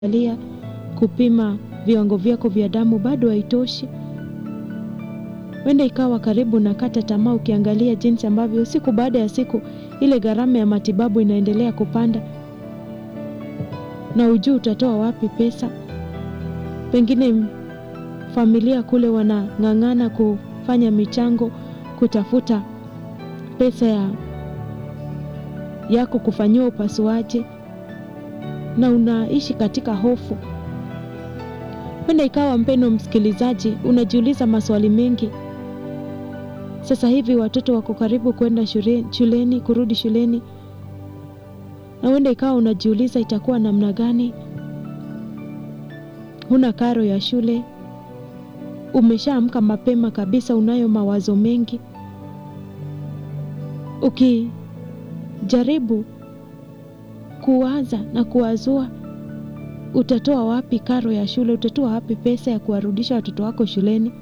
alia kupima viwango vyako vya damu bado haitoshi. Wenda ikawa karibu na kata tamaa, ukiangalia jinsi ambavyo siku baada ya siku ile gharama ya matibabu inaendelea kupanda, na ujui utatoa wapi pesa. Pengine familia kule wanang'ang'ana kufanya michango kutafuta pesa ya yako kufanyiwa upasuaji na unaishi katika hofu. Wenda ikawa mpendo msikilizaji, unajiuliza maswali mengi. Sasa hivi watoto wako karibu kwenda shule, shuleni kurudi shuleni, na wenda ikawa unajiuliza itakuwa namna gani. Huna karo ya shule, umeshaamka mapema kabisa, unayo mawazo mengi. Ukijaribu kuwaza na kuwazua utatoa wapi karo ya shule, utatoa wapi pesa ya kuwarudisha watoto wako shuleni.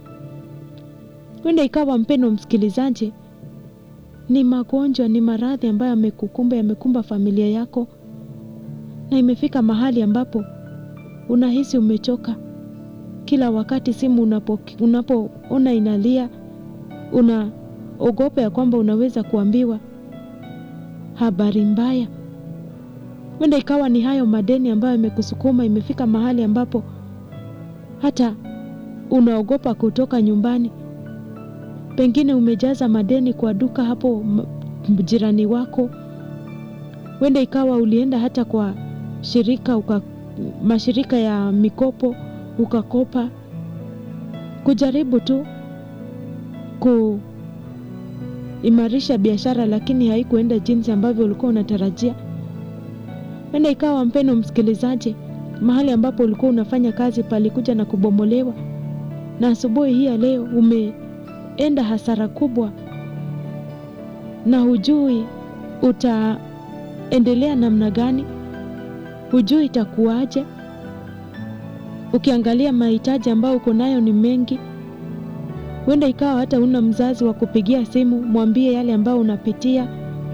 Wenda ikawa mpendo msikilizaji, ni magonjwa, ni maradhi ambayo yamekukumba, yamekumba familia yako, na imefika mahali ambapo unahisi umechoka. Kila wakati simu unapoona unapo inalia, unaogopa ya kwamba unaweza kuambiwa habari mbaya. Wenda ikawa ni hayo madeni ambayo yamekusukuma, imefika mahali ambapo hata unaogopa kutoka nyumbani. Pengine umejaza madeni kwa duka hapo jirani wako. Wenda ikawa ulienda hata kwa shirika uka, mashirika ya mikopo ukakopa, kujaribu tu kuimarisha biashara, lakini haikuenda jinsi ambavyo ulikuwa unatarajia. Wenda ikawa mpendo msikilizaji, mahali ambapo ulikuwa unafanya kazi palikuja na kubomolewa, na asubuhi hii ya leo umeenda hasara kubwa, na hujui utaendelea namna gani, hujui itakuwaje. Ukiangalia mahitaji ambayo uko nayo ni mengi. Wenda ikawa hata una mzazi wa kupigia simu mwambie yale ambayo unapitia,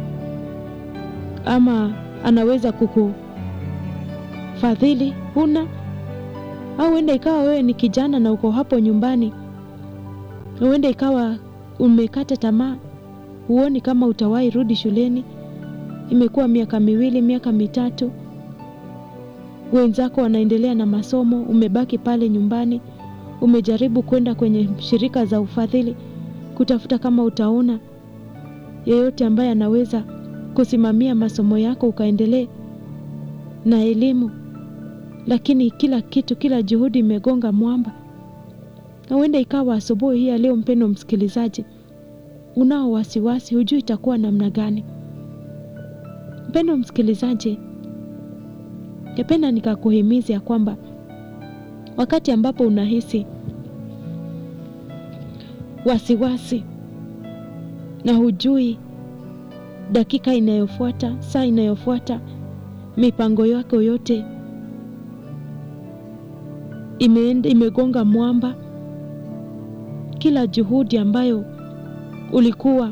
ama anaweza kukufadhili, huna au wenda ikawa wewe ni kijana na uko hapo nyumbani, wenda ikawa umekata tamaa, huoni kama utawahi rudi shuleni. Imekuwa miaka miwili, miaka mitatu, wenzako wanaendelea na masomo, umebaki pale nyumbani. Umejaribu kwenda kwenye shirika za ufadhili kutafuta kama utaona yeyote ambaye anaweza kusimamia masomo yako ukaendelee na elimu, lakini kila kitu, kila juhudi imegonga mwamba. Na huenda ikawa asubuhi hii ya leo, mpendo msikilizaji, unao wasiwasi, hujui itakuwa namna gani. Mpendo msikilizaji, ningependa nikakuhimiza ya kwamba wakati ambapo unahisi wasiwasi na hujui dakika inayofuata, saa inayofuata, mipango yako yote imeenda, imegonga mwamba. Kila juhudi ambayo ulikuwa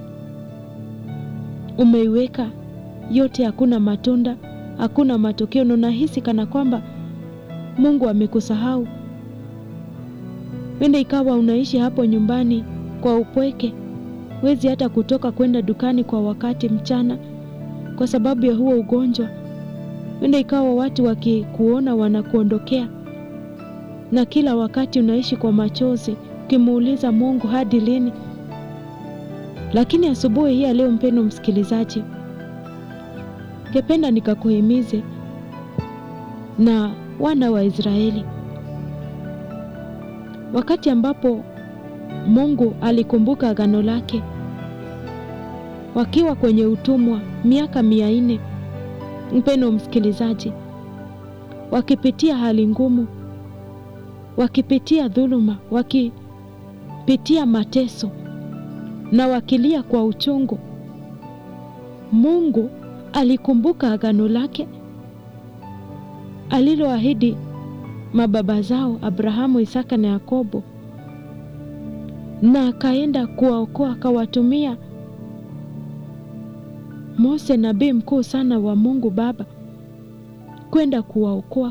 umeiweka yote, hakuna matunda, hakuna matokeo, na unahisi kana kwamba Mungu amekusahau. Wenda ikawa unaishi hapo nyumbani kwa upweke, wezi hata kutoka kwenda dukani kwa wakati mchana kwa sababu ya huo ugonjwa. Wenda ikawa watu wakikuona wanakuondokea, na kila wakati unaishi kwa machozi, ukimuuliza Mungu hadi lini? Lakini asubuhi hii ya leo, mpendo msikilizaji, ngependa nikakuhimize na wana wa Israeli wakati ambapo Mungu alikumbuka agano lake wakiwa kwenye utumwa miaka mia nne, mpendo msikilizaji, wakipitia hali ngumu, wakipitia dhuluma, wakipitia mateso na wakilia kwa uchungu, Mungu alikumbuka agano lake aliloahidi mababa zao Abrahamu, Isaka na Yakobo, na akaenda kuwaokoa, akawatumia Mose nabii mkuu sana wa Mungu Baba kwenda kuwaokoa